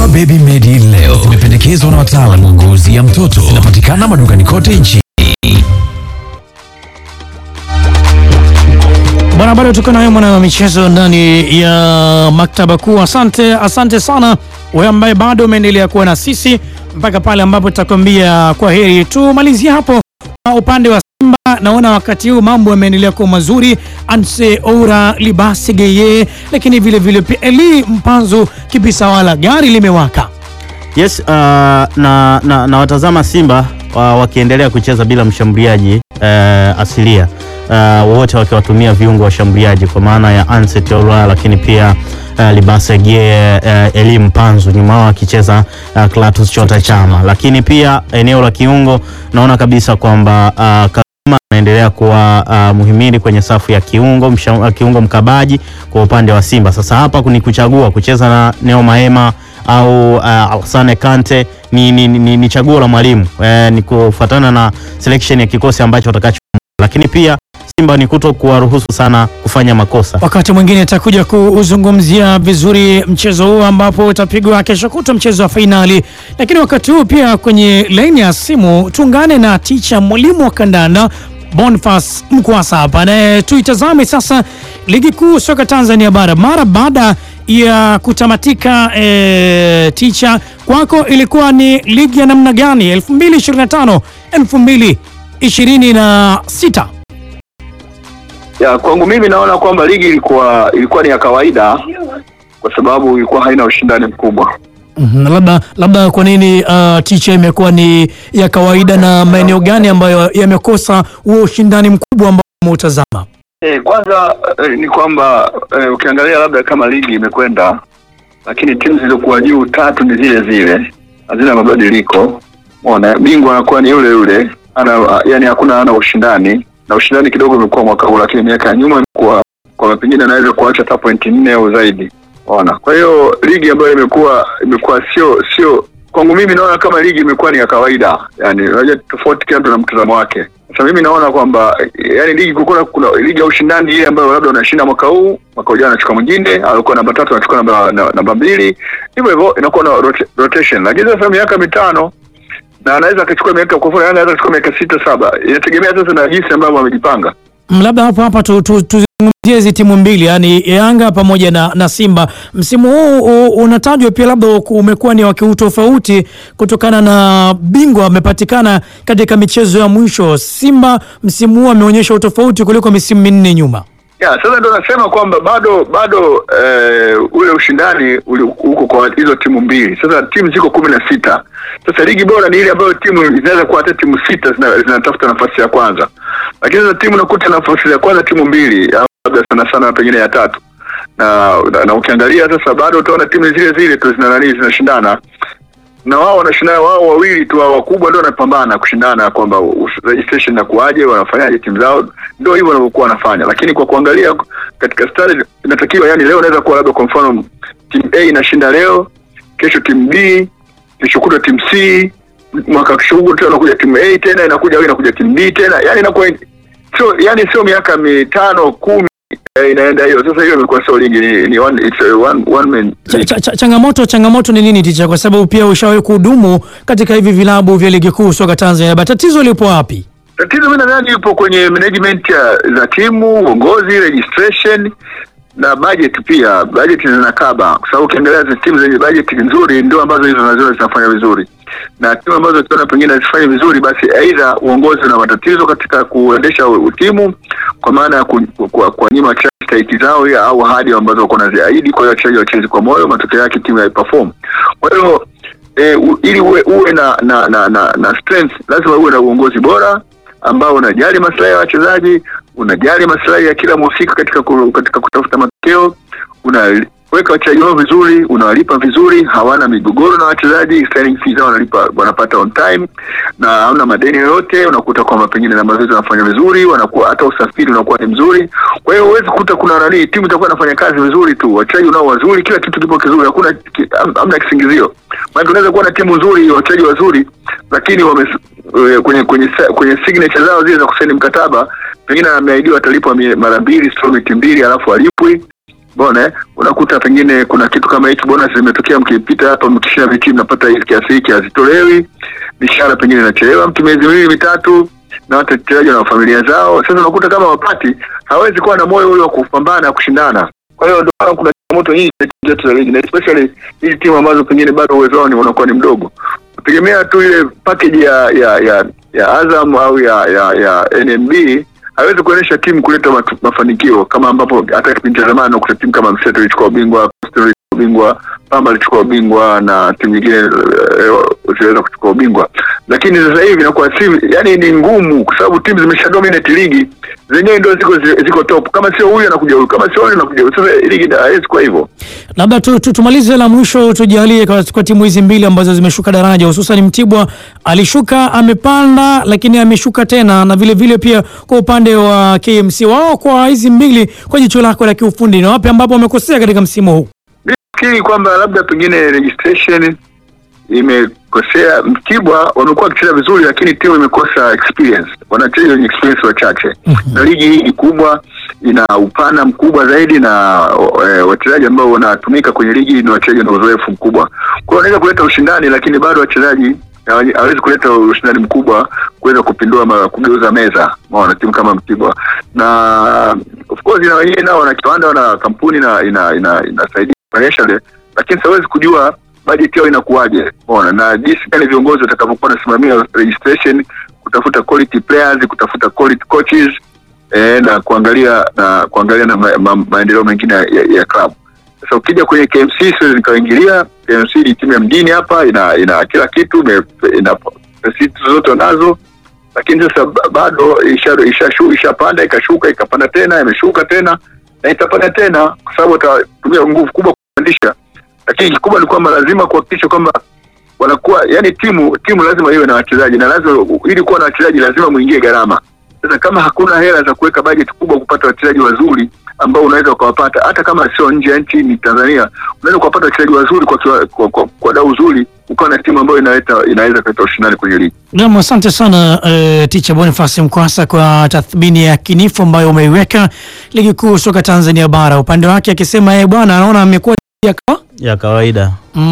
Dawa Baby Medi leo zimependekezwa na wataalamu wa ngozi ya mtoto. Zinapatikana madukani kote nchini. Bwana, bado tuko nayo mwana wa michezo ndani ya maktaba kuu. Asante, asante sana wewe ambaye bado umeendelea kuwa na sisi mpaka pale ambapo tutakwambia kwa heri. Tumalizie hapo kwa upande wa Simba. Naona wakati huu mambo yameendelea kuwa mazuri, Anse Oura Libasi Geye, lakini vile vile pia Eli Mpanzu Kibisawala, gari limewaka. Yes, uh, na, na, na watazama Simba uh, wakiendelea kucheza bila mshambuliaji uh, asilia uh, wote wakiwatumia viungo washambuliaji kwa maana ya Anset Oura, lakini pia uh, Libasegie uh, Elim Panzu nyuma wao akicheza uh, Clatous Chota Chama, lakini pia eneo la kiungo naona kabisa kwamba uh, Kagoma anaendelea kuwa uh, muhimili kwenye safu ya kiungo msha, uh, kiungo mkabaji kwa upande wa Simba. Sasa hapa ni kuchagua kucheza na Neo Maema au uh, Alsane Kante ni, ni, ni, ni chaguo la mwalimu eh, ni kufuatana na selection ya kikosi ambacho watakacho, lakini pia Simba ni kuto kuwaruhusu sana kufanya makosa. Wakati mwingine itakuja kuzungumzia vizuri mchezo huu ambapo utapigwa kesho kutwa, mchezo wa fainali. Lakini wakati huu pia kwenye laini ya simu tuungane na ticha mwalimu wa kandanda Boniface Mkwasa hapa naye, tuitazame sasa ligi kuu soka Tanzania bara mara baada ya kutamatika. E, ticha, kwako ilikuwa ni ligi ya namna gani 2025 2026? Ya, kwangu mimi naona kwamba ligi ilikuwa ilikuwa ni ya kawaida kwa sababu ilikuwa haina ushindani mkubwa. Mhm, labda labda kwa nini uh, ticha imekuwa ni ya kawaida na maeneo gani ambayo yamekosa huo ushindani mkubwa ambao umeutazama? E, kwanza e, ni kwamba e, ukiangalia labda kama ligi imekwenda, lakini timu zilizokuwa juu tatu ni zile zile, hazina mabadiliko. Umeona, bingwa anakuwa ni yule yule, ana yani hakuna ana ushindani na ushindani kidogo umekuwa mwaka huu, lakini miaka ya nyuma imekuwa kwa pengine anaweza kuacha hata pointi nne au zaidi. Unaona, kwa hiyo ligi ambayo imekuwa imekuwa sio sio kwangu mimi naona kama ligi imekuwa ni ya kawaida, yani unajua tofauti, kila mtu na mtazamo wake. Sasa mimi naona kwamba yani ligi kukuna, kuna ligi ya ushindani ile ambayo labda unashinda mwaka huu, mwaka ujao anachukua mwingine, alikuwa namba tatu anachukua namba na- namba mbili, hivyo hivyo inakuwa na rota- rotation. Lakini sasa miaka mitano na anaweza akachukua miaka kwa mfano, anaweza akachukua miaka sita saba, inategemea sasa na jinsi ambavyo wamejipanga. Mm, Labda hapo hapa tu- tu- tuzungumzie hizi timu mbili yani Yanga pamoja na, na Simba. Msimu huu u- unatajwa pia labda umekuwa ni wa kiutofauti kutokana na bingwa amepatikana katika michezo ya mwisho. Simba msimu huu ameonyesha utofauti kuliko misimu minne nyuma. Ya, sasa ndo nasema kwamba bado bado eh, ule ushindani uli- uko kwa hizo timu mbili. Sasa timu ziko kumi na sita. Sasa ligi bora ni ile ambayo timu zinaweza kuwa hata timu sita zina- zinatafuta nafasi ya kwanza, lakini sasa timu nakuta nafasi ya kwanza timu mbili au labda sana sana pengine ya tatu na, na, na ukiangalia sasa bado utaona timu zile zile tu zina nani zinashindana na wao wanashindana wao wawili tu hao wakubwa ndio wanapambana kushindana kwamba us- registration na kuaje wanafanyaje timu zao ndio hivyo wanavyokuwa wanafanya lakini kwa kuangalia katika stari inatakiwa yani leo inaweza kuwa labda kwa mfano timu A inashinda leo kesho timu B kesho kutwa timu C mwaka kesho kutwa tena inakuja timu A tena inakuja au inakuja timu B tena yani inakuwa sio yani sio miaka mitano kumi eh, inaenda hiyo sasa hiyo imekuwa sio ligi ni, ni one, it's a one, one man Ch ch ch changamoto changamoto ni nini ticha? Kwa sababu pia ushawahi kuhudumu katika hivi vilabu vya ligi kuu soka Tanzania bara, tatizo lipo wapi? Tatizo mimi nadhani ipo kwenye management ya, za timu, uongozi, registration na budget pia. Budget zinakaba kwa sababu ukiangalia zi- timu zenye budget nzuri ndio ambazo hizo naziona zinafanya vizuri, na timu ambazo ukiona pengine hazifanyi vizuri, basi aidha uongozi una matatizo katika kuendesha u- timu, kwa maana ya ku- ku- ku- kuwanyima wachezaji stahiki zao ya- au ahadi ambazo wako naziahidi. Kwa hiyo wachezaji wachezi kwa moyo, matokeo yake timu haiperform. Kwa hiyo e, u, ili uwe, uwe na na, na, na na strength lazima uwe na uongozi bora ambao unajali maslahi ya wachezaji, unajali maslahi ya kila mhusika katika ku, katika kutafuta matokeo, unaweka wachezaji wao vizuri, unawalipa vizuri, hawana migogoro na wachezaji, signing fees zao wanalipa wanapata on time na hauna madeni yoyote. Unakuta kwamba pengine na mazoezi wanafanya vizuri, wanakuwa hata usafiri unakuwa ni mzuri. Kwa hiyo huwezi kukuta kuna nani, timu itakuwa inafanya kazi vizuri tu, wachezaji unao wazuri, kila kitu kipo kizuri, hakuna ki, ham- hamna kisingizio. Maana unaweza kuwa na timu nzuri, wachezaji wazuri, lakini wame eh, kwenye kwenye sa- kwenye signature zao zile za kusaini mkataba pengine ameahidiwa atalipwa mie- mara mbili installment mbili alafu alipwi Mbona eh? unakuta pengine kuna kitu kama hiki, bonus zimetokea, mkipita hapa mkishinda viti mnapata hii kiasi hiki, hazitolewi, mishahara pengine inachelewa mtu miezi miwili mitatu, na watu wachezaji na familia zao. Sasa unakuta kama wapati, hawezi kuwa na moyo ule wa kupambana na kushindana. Kwa hiyo ndio maana kuna changamoto nyingi katika timu zetu za ligi, na especially hizi timu ambazo pengine bado uwezo wao ni unakuwa ni mdogo, kutegemea tu ile package ya ya ya, ya Azam au ya ya, ya NMB hawezi kuonyesha timu kuleta matu, mafanikio kama ambapo hata kipindi cha zamani unakuta timu kama Mseto ilichukua ubingwa, Coastal ilichukua ubingwa, Pamba ilichukua ubingwa na timu nyingine eh, ziliweza kuchukua ubingwa, lakini sasa hivi inakuwa si, yani ni ngumu kwa sababu timu zimesha dominate ligi zenyewe, ndio ziko ziko top. Kama sio huyu anakuja huyu, kama sio huyu anakuja huyu. Sasa ligi haiwezi kuwa hivyo. Labda tu, tu, tumalize la mwisho, tujalie kwa, kwa timu hizi mbili ambazo zimeshuka daraja, hususan Mtibwa alishuka amepanda, lakini ameshuka tena, na vile vile pia kwa upande wa KMC wao, kwa hizi mbili, kwa jicho lako la kiufundi, ni wapi ambapo wamekosea katika msimu huu? Nafikiri kwamba labda pengine registration imekosea. Mtibwa wamekuwa wakicheza vizuri, lakini timu imekosa experience, wanacheza wenye experience wachache na ligi hii ni kubwa, ina upana mkubwa zaidi na e, wachezaji ambao wanatumika kwenye ligi ni wachezaji na uzoefu mkubwa. Kwa hiyo wanaweza kuleta ushindani, lakini bado wachezaji hawa- hawezi kuleta ushindani mkubwa kuweza kupindua ma, kugeuza meza maona timu kama Mtibwa na of course na wenyewe nao wana kiwanda wana kampuni na ina ina inasaidia financially, lakini siwezi kujua budget yao inakuwaje, umeona, na jinsi gani viongozi watakavyokuwa wanasimamia registration, kutafuta quality players, kutafuta quality coaches eh, na kuangalia na kuangalia na ma, ma, maendeleo mengine ya, ya club. Sasa ukija kwenye KMC siwezi nikaingilia. KMC ni timu ya mjini hapa, ina ina kila kitu, ime- ina facilities zote wanazo, lakini sasa ba- bado isha- ishashu- ishapanda ikashuka ikapanda tena imeshuka tena na itapanda tena, kwa sababu watatumia nguvu kubwa kupandisha, lakini kikubwa ni kwamba lazima kuhakikisha kwamba wanakuwa yani, timu timu lazima iwe na wachezaji na lazima, ili kuwa na wachezaji lazima muingie gharama. Sasa kama hakuna hela za kuweka bajeti kubwa kupata wachezaji wazuri ambao unaweza ukawapata hata kama sio nje ya nchi, ni Tanzania, unaweza ukawapata wachezaji wazuri kwa, kiwa- kwa, kwa, kwa dau zuri, ukawa na timu ambayo inaleta inaweza kuleta ushindani kwenye ligi. Naam, asante sana uh, Ticha Boniface Mkwasa kwa tathmini ya kinifu ambayo umeiweka ligi kuu soka Tanzania bara. Upande wake akisema yeye bwana anaona amekuwa ya kawa- ya kawaida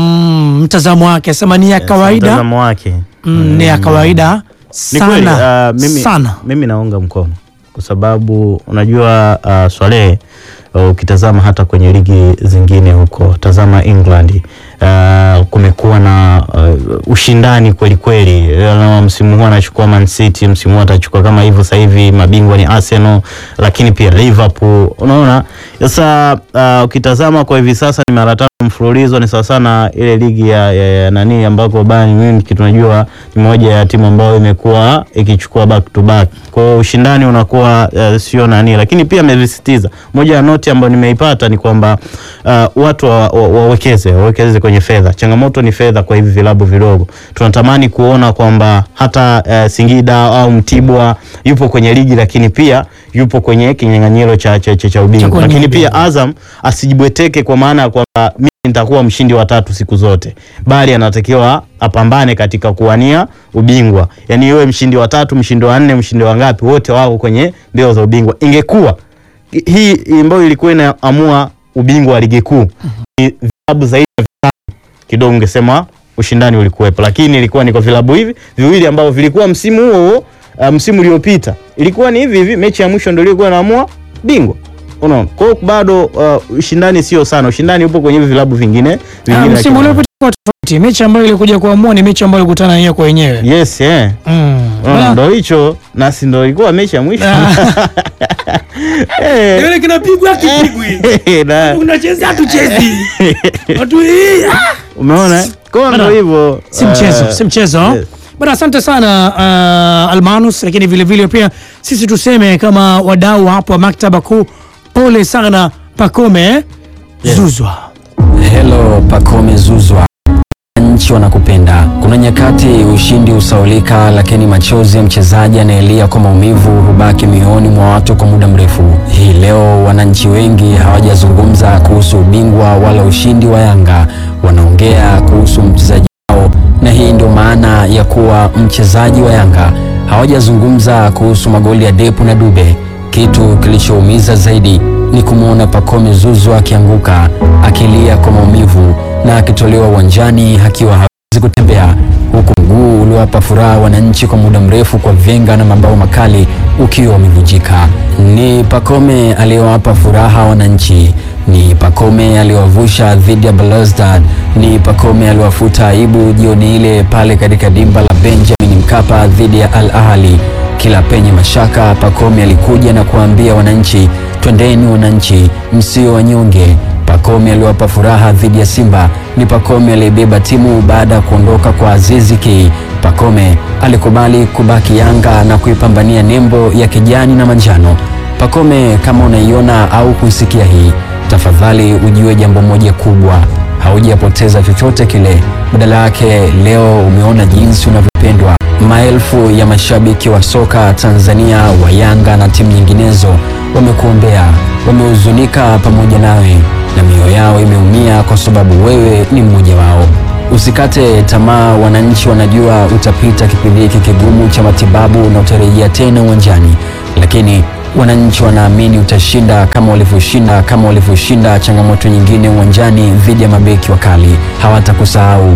mm, mtazamo wake asema ni ya kawaida mtazamo wake mm, ni ya kawaida Ni kweli, sana ah, mimi, sana. mimi naunga mkono kwa sababu unajua uh, Swalehe uh, ukitazama hata kwenye ligi zingine huko, tazama England uh, kumekuwa na uh, ushindani kweli kweli. Uh, msimu huu anachukua Man City, msimu huu atachukua kama hivyo. Sasa hivi mabingwa ni Arsenal, lakini pia Liverpool. Unaona sasa, uh, ukitazama kwa hivi sasa ni mara tatu mfululizo, ni sawa sana ile ligi ya, ya, ya nani ambako Bayern Munich tunajua ni moja ya timu ambayo imekuwa ikichukua back to back. Kwa hiyo ushindani unakuwa uh, sio nani, lakini pia amevisitiza moja ya noti ambayo nimeipata ni kwamba uh, watu wa- wa- wawekeze wawekeze kwenye fedha. Changamoto ni fedha kwa hivi vilabu vidogo. Tunatamani kuona kwamba hata uh, Singida au Mtibwa yupo kwenye ligi, lakini pia yupo kwenye kinyang'anyiro cha, cha, cha, cha ubingwa, kuwania lakini pia ubingwa. Azam asijibweteke kwa maana ya kwamba mimi nitakuwa mshindi wa tatu siku zote, bali anatakiwa apambane katika kuwania ubingwa, yaani iwe mshindi wa tatu, mshindi wa nne, mshindi wa ngapi, wote wao kwenye mbio za ubingwa. Ingekuwa hii ambayo ilikuwa inaamua ubingwa wa ligi kuu ni vilabu zaidi ya vitano, kidogo ungesema ushindani ulikuwepo, lakini ilikuwa ni kwa vilabu hivi viwili ambavyo vilikuwa msimu huo huo, uh, msimu uliopita ilikuwa ni hivi hivi, mechi ya mwisho ndio ilikuwa inaamua bingwa. Unaona, kwa hiyo bado uh, ushindani sio sana, ushindani upo kwenye hivi vilabu vingine Ah, vingine. msimu lakini- uliopita kwa tofauti. Mechi ambayo ilikuja kuamua ni mechi ambayo ilikutana yenyewe kwa wenyewe. Yes, eh. Mm. Unaona, Wala- ndo hicho nasi ndo ilikuwa mechi ya mwisho Eh, Yule kinapigwa kipigwi. na- Unacheza hatuchezi. Watu hii. ah! umeona eh? kwa hiyo ndo Bana, hivyo si mchezo, eh, si mchezo. yes. Bana, asante sana uh, Almanus, lakini vile vile pia sisi tuseme kama wadau hapo wa maktaba kuu, pole sana Pakome Zuzwa. Hello Pacome Zuzwa, nchi wanakupenda. Kuna nyakati ushindi usaulika, lakini machozi ya mchezaji anayelia kwa maumivu hubaki mioyoni mwa watu kwa muda mrefu. Hii leo wananchi wengi hawajazungumza kuhusu ubingwa wala ushindi wa Yanga, wanaongea kuhusu mchezaji wao, na hii ndio maana ya kuwa mchezaji wa Yanga. Hawajazungumza kuhusu magoli ya Depu na Dube. Kitu kilichoumiza zaidi ni kumwona Pacome Zouzoua akianguka akilia kwa maumivu na akitolewa uwanjani akiwa hawezi kutembea, huku mguu uliowapa furaha wananchi kwa muda mrefu kwa vyenga na mabao makali ukiwa umevunjika. Ni Pacome aliyowapa furaha wananchi, ni Pacome aliyowavusha dhidi ya Belouizdad, ni Pacome aliyowafuta aibu jioni ile pale katika dimba la Benjamin Mkapa dhidi ya Al Ahly. Kila penye mashaka, Pacome alikuja na kuwaambia wananchi, twendeni wananchi, msio wanyonge. Pacome aliwapa furaha dhidi ya Simba. Ni Pacome aliyebeba timu baada ya kuondoka kwa Azizi Ki. Pacome alikubali kubaki Yanga na kuipambania nembo ya kijani na manjano. Pacome, kama unaiona au kuisikia hii, tafadhali ujue jambo moja kubwa, haujapoteza chochote kile. Badala yake leo umeona jinsi unavyopendwa. Maelfu ya mashabiki wa soka Tanzania wa Yanga na timu nyinginezo wamekuombea, wamehuzunika pamoja nawe na mioyo yao imeumia kwa sababu wewe ni mmoja wao. Usikate tamaa, wananchi wanajua utapita kipindi hiki kigumu cha matibabu na utarejea tena uwanjani, lakini wananchi wanaamini utashinda kama walivyoshinda kama walivyoshinda changamoto nyingine uwanjani dhidi ya mabeki wakali. Hawatakusahau